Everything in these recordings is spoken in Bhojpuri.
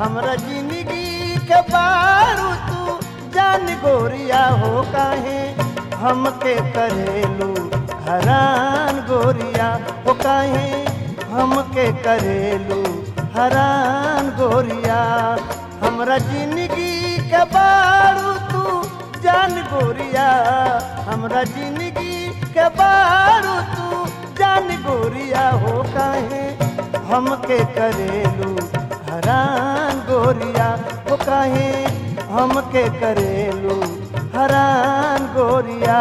हमरा जिंदगी के बारू तू जान गोरिया हो काहे हमके करेलू हरान गोरिया हो काहे हमके करेलू हरान गोरिया हमरा जिंदगी के बारू तू जान गोरिया हमरा जिंदगी के बारू तू जान गोरिया हो काहे हमके करेलू हरान गोरिया हो काहे हमके करेलू हरान गोरिया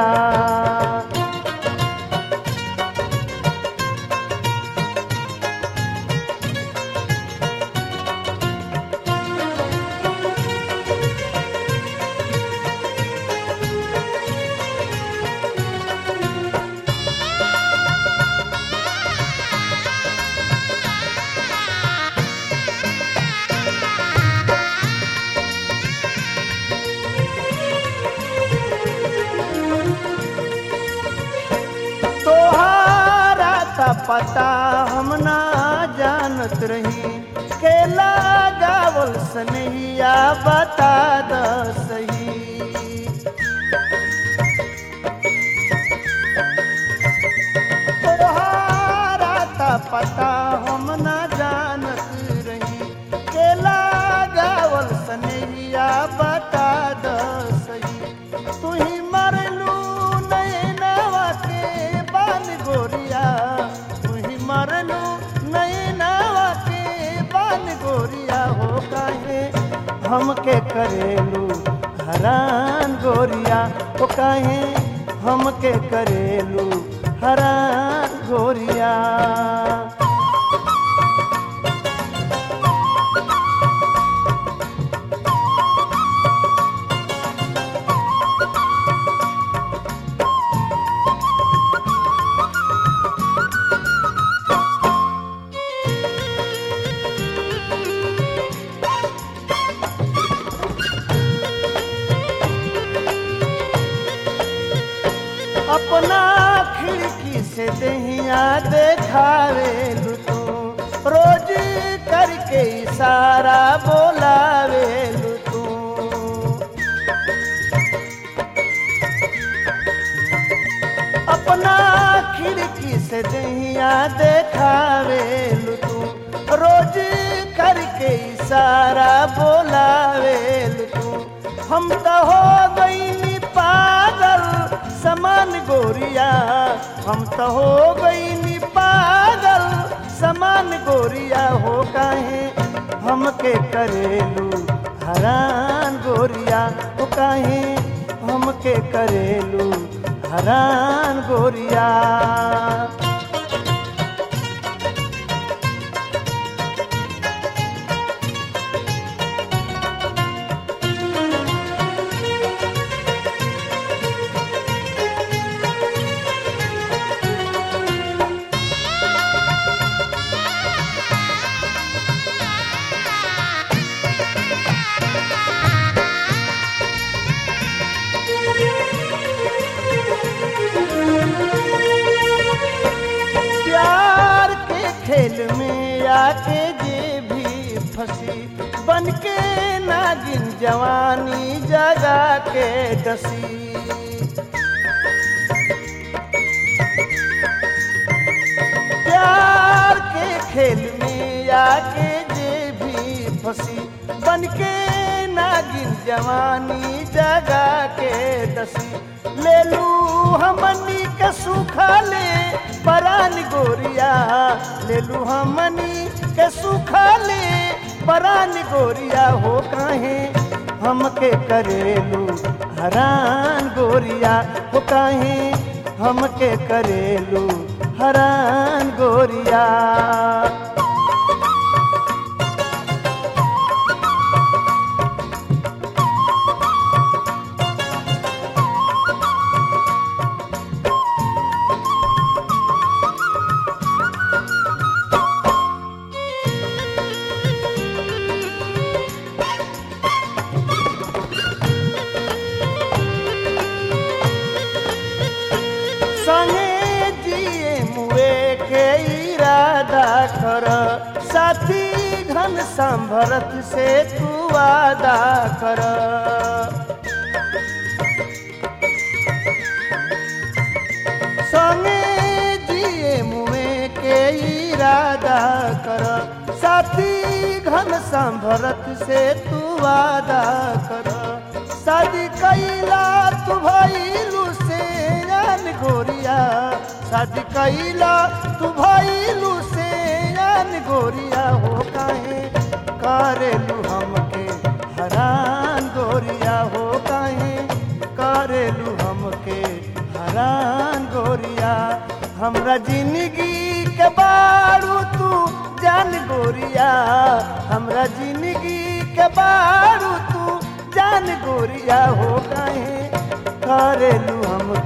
तोहारा का पता हम ना जानत रही केला गावल सनहिया बता द सही तोहारा का पता हम ना जानत रही केला गावल सनहिया बता द सही तू ही मरलू नैनवा के बाल गोरिया तू ही मरलू नैनवा के बाल गोरिया हो काहे हमके करेलू हरान गोरिया हो काहे हमके करेलू हरान गोरिया अपना खिड़की से दहिया देखावे तू रोज करके इशारा बोलावे तू अपना खिड़की से दहिया देखावे तू रोज करके इशारा बोलावे तू हम तो हो गई पागल समान गोरिया हम तो हो गई पागल समान गोरिया हो काहे हमके करेलू हरान गोरिया हो काहे हमके करेलू हरान गोरिया प्यार के खेल में आके जे भी फंसी बन के नागिन जवानी जगा के डसी प्यार के खेल में आके जे भी फंसी बन के नागिन जवानी जगा के डसी ले लू हमनी के सुखा ले परान गोरिया ले लू हमनी के सुखा ले परान गोरिया हो काहे हमके करेलू हरान गोरिया हो काहे हमके करेलू हरान गोरिया संगे जिए मुए के इरादा कर साथी घन संभरत से तू वादा कर संगे जिए मुए के इरादा कर साथी घन संभरत से तू वादा कर शादी कैला तू भैलू से जान गोरिया शादी कैला तू भैलू से जान गोरिया हो काहे करेलू हमके हरान गोरिया हो काहे करेलू हमके हरान गोरिया हमरा जिंदगी के बारू तू जान गोरिया हमरा जिंदगी के बारू तू जान गोरिया हो गए करेलू हम